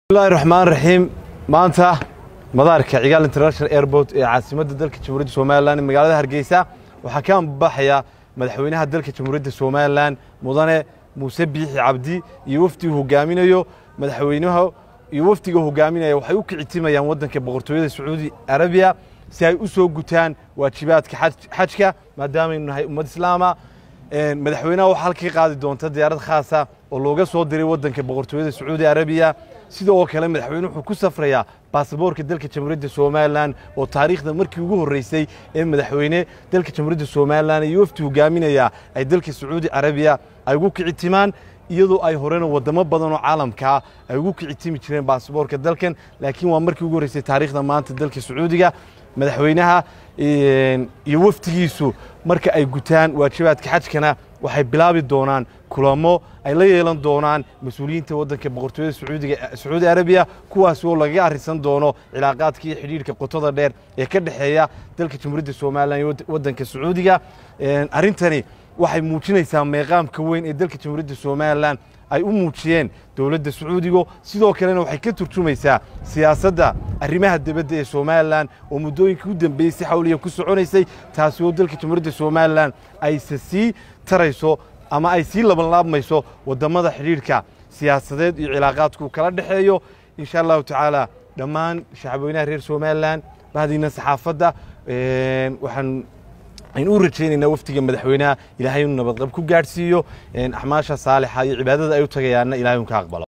bismillahi raxmaan raxiim maanta madaarka cigaal international airport ee caasimadda dalka jamhuuriyadda somalilan ee magaalada hargeysa waxaa ka ambaxaya madaxweynaha dalka jamhuuriyadda somalilan mudane muuse biixi cabdi iyo wafdigu hogaaminayo madaxweynaha iyo wafdiga hogaaminaya waxay u kicitimayaan waddanka boqortooyada sacuudi arabiya si ay u soo gutaan waajibaadka xajka maadaamaynu nahay ummad islaama madaxweynaha waxaa halka ka qaadi doonta diyaarad khaasa oo looga soo diray waddanka boqortooyada sacuudi arabiya sidoo kale madaxweyne wuxuu ku safrayaa baasaboorka dalka jamhuuriyadda somalilan oo taariikhda markii ugu horreysay ee madaxweyne dalka jamhuuriyadda somalilan iyo wafdi hogaaminaya ay dalka sacuudi arabiya ay ugu kicitimaan iyadoo ay horena wadamo badan oo caalamkaa ay ugu kicitimi jireen baasaboorka dalkan laakiin waa markii ugu horreysay taariikhda maanta dalka sacuudiga madaxweynaha iyo wafdigiisu marka ay gutaan waajibaadka xajkana waxay bilaabi doonaan kulamo ay la yeelan doonaan mas-uuliyiinta waddanka boqortooyada sacuudiga sacuudi arabiya kuwaas oo lagaga arrisan doono cilaaqaadka iyo xidhiidhka qotada dheer ee ka dhexeeya dalka jamhuuriyadda somalilan iyo waddanka sacuudiga arrintani waxay muujinaysaa meeqaamka weyn ee dalka jamhuuriyadda somalilan ay u muujiyeen dowladda sacuudigo sidoo kalena waxay ka turjumaysaa siyaasadda arrimaha dibadda ee somalilan oo muddooyinkii u dambeeyey si xawliya ku soconaysay taasi oo dalka jamhuuriyadda somalilan ayse sii tarayso ama ay sii labanlaabmayso waddamada xidhiidhka siyaasadeed iyo cilaaqaadku kala dhexeeyo insha allahu tacaala dhammaan shacabweynaha reer somalilan bahdiina saxaafadda waxaan aynu u rajaynaynaa wafdiga madaxweynaha ilaahay inuu nabadqab ku gaadhsiiyo axmaasha saalixa iyo cibaadada ay u tagayaanna ilahay un ka aqbalo